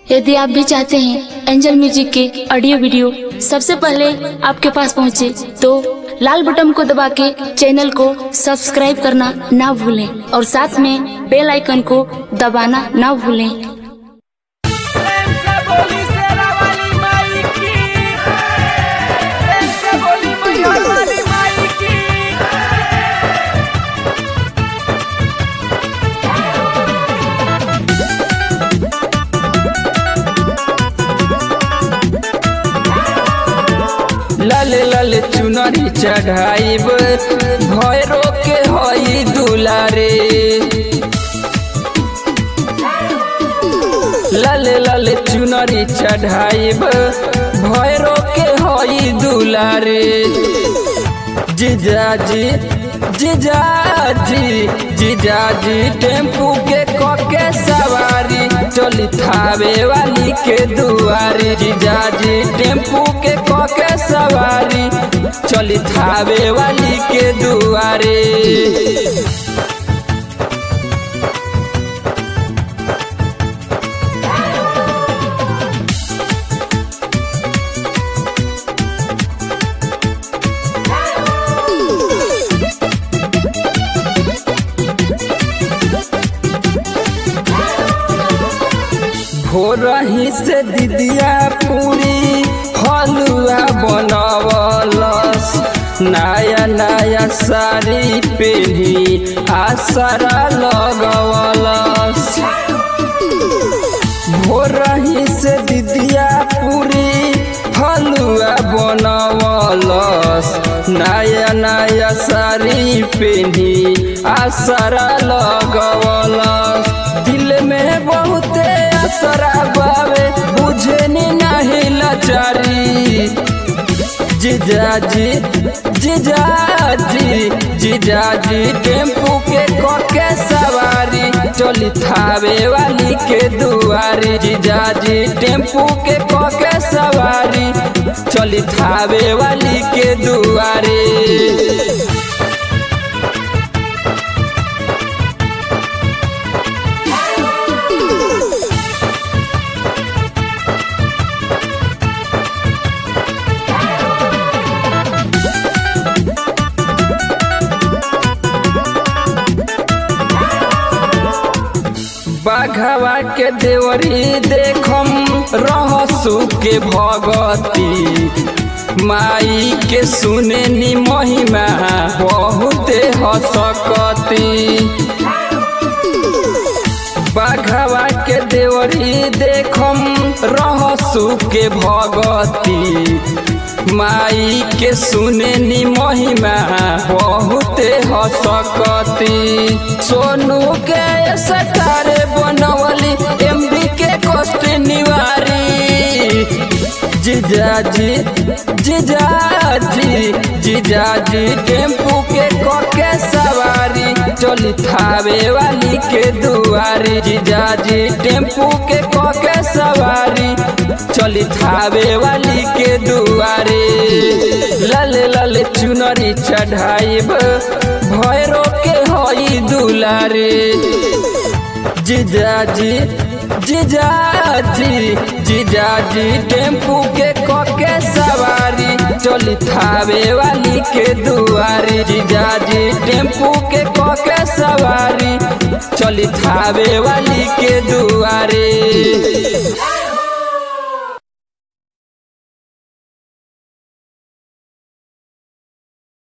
यदि आप भी चाहते हैं एंजल म्यूजिक के ऑडियो वीडियो सबसे पहले आपके पास पहुंचे, तो लाल बटन को दबा के चैनल को सब्सक्राइब करना ना भूलें और साथ में बेल आइकन को दबाना ना भूलें प्रेम से बोली शेरा वाली माई की प्रेम से बोली मैया वाली माई की लाल लाल चुनरी चढ़ाइब भैरो के हई दुलारे लाल लाल चुनरी चढ़ाइब भैरो के हई दुलारे जीजाजी जीजाजी जीजाजी टेम्पू के कके सवारी चली थावे वाली के दुआरी जीजाजी टेम्पू के कके सवारी चली थावे वाली के दुआरे भोरही से दीदिया पूरी हलुआ बनवलस नया नया साड़ी पहनी आसरा लगवलस भोरही से दीदिया पूरी हलुआ बनवलस नया नया साड़ी पहनी आसरा लगवलस दिल में बहुते असरा बावे बुझे नी नहीं लाचारी जीजाजी जीजाजी जीजाजी टेम्पू के कके सवारी चली थावे वाली के दुआरी जीजाजी टेम्पू के कके सवारी चली थावे वाली के दुआरे बाघवा के देवरी देखम रहसु के भगती माई के सुने नी महिमा बहुते हसकती बाघवा के देवरी देखम रहसु के भगती माई के सुने नी महिमा बहुते हसकती सोनू के सटारे बनवली एमबी के कष्ट निवारी जीजाजी जीजाजी जीजाजी टेम्पू के कके सवारी चली थावे वाली के दुआरी जीजाजी टेम्पू के कके सवारी चली थावे वाली के दुआरे लाल लाल चुनरी चढ़ाइब भैरो के हई दुलारे जीजाजी जीजाजी जीजाजी टेम्पू के कके सवारी चली थावे वाली के दुआरी जीजाजी टेम्पू के कके सवारी चली थावे वाली के दुआरे